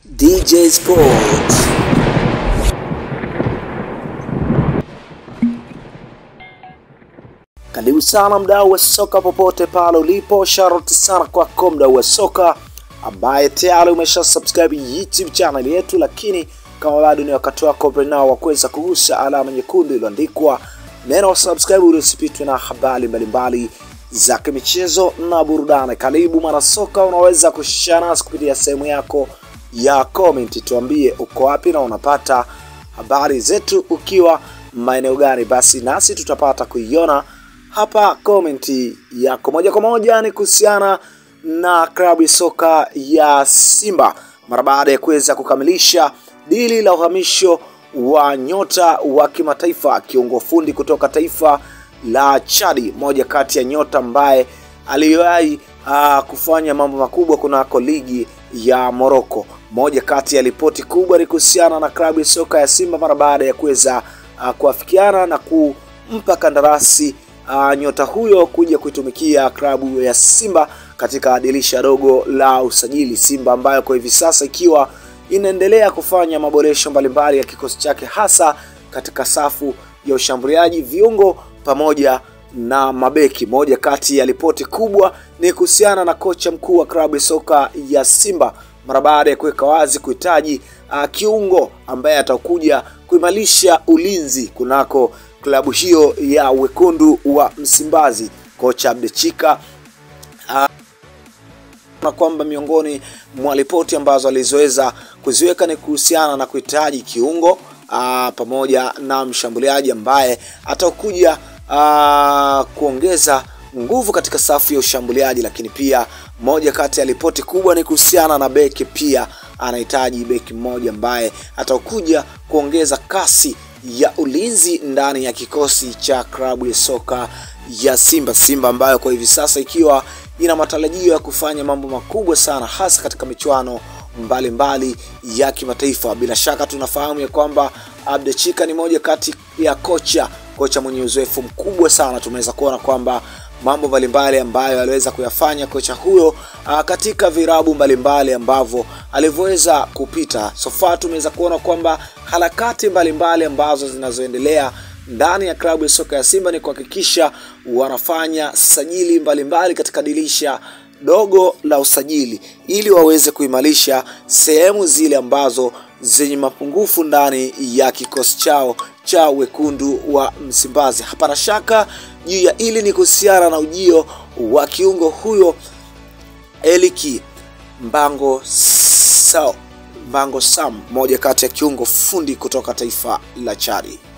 DJ Sports. Karibu sana mdau wa soka popote pale ulipo, sharoti sana kwako mdau wa soka ambaye tayari umesha subscribe YouTube channel yetu, lakini kama bado ni wakati wako nao wa kuweza kugusa alama nyekundu iliyoandikwa neno subscribe ili usipitwe na habari mbalimbali za kimichezo na burudani. Karibu mwana soka, unaweza kushare nasi kupitia sehemu yako ya comment, tuambie uko wapi na unapata habari zetu ukiwa maeneo gani, basi nasi tutapata kuiona hapa komenti yako moja kwa moja. Ni kuhusiana na klabu ya soka ya Simba mara baada ya kuweza kukamilisha dili la uhamisho wa nyota wa kimataifa kiungo fundi kutoka taifa la Chadi, moja kati ya nyota ambaye aliwahi uh, kufanya mambo makubwa kunako ligi ya Morocco. Moja kati ya ripoti kubwa ni kuhusiana na klabu ya soka ya Simba mara baada ya kuweza uh, kuafikiana na kumpa kandarasi uh, nyota huyo kuja kuitumikia klabu ya Simba katika dirisha dogo la usajili. Simba ambayo kwa hivi sasa ikiwa inaendelea kufanya maboresho mbalimbali ya kikosi chake hasa katika safu ya ushambuliaji, viungo pamoja na mabeki. Moja kati ya ripoti kubwa ni kuhusiana na kocha mkuu wa klabu ya soka ya Simba mara baada ya kuweka wazi kuhitaji uh, kiungo ambaye atakuja kuimarisha ulinzi kunako klabu hiyo ya wekundu wa Msimbazi. Kocha Abdechika uh, na kwamba miongoni mwa ripoti ambazo alizoweza kuziweka ni kuhusiana na kuhitaji kiungo aa, pamoja na mshambuliaji ambaye atakuja aa, kuongeza nguvu katika safu ya ushambuliaji, lakini pia moja kati ya ripoti kubwa ni kuhusiana na beki. Pia anahitaji beki mmoja ambaye atakuja kuongeza kasi ya ulinzi ndani ya kikosi cha klabu ya soka ya Simba. Simba ambayo kwa hivi sasa ikiwa ina matarajio ya kufanya mambo makubwa sana hasa katika michuano mbalimbali ya kimataifa. Bila shaka tunafahamu ya kwamba Abdechika ni moja kati ya kocha kocha mwenye uzoefu mkubwa sana. Tumeweza kuona kwamba mambo mbalimbali ambayo aliweza kuyafanya kocha huyo a, katika virabu mbalimbali ambavyo alivyoweza kupita. Sofa tumeweza kuona kwamba harakati mbalimbali ambazo zinazoendelea ndani ya klabu ya soka ya Simba ni kuhakikisha wanafanya sajili mbalimbali mbali katika dirisha dogo la usajili ili waweze kuimarisha sehemu zile ambazo zenye mapungufu ndani ya kikosi chao cha wekundu wa Msimbazi. Hapana shaka juu ya ili ni kuhusiana na ujio wa kiungo huyo Eliki Mbango Sao, Mbango Sam, moja kati ya kiungo fundi kutoka taifa la Chadi.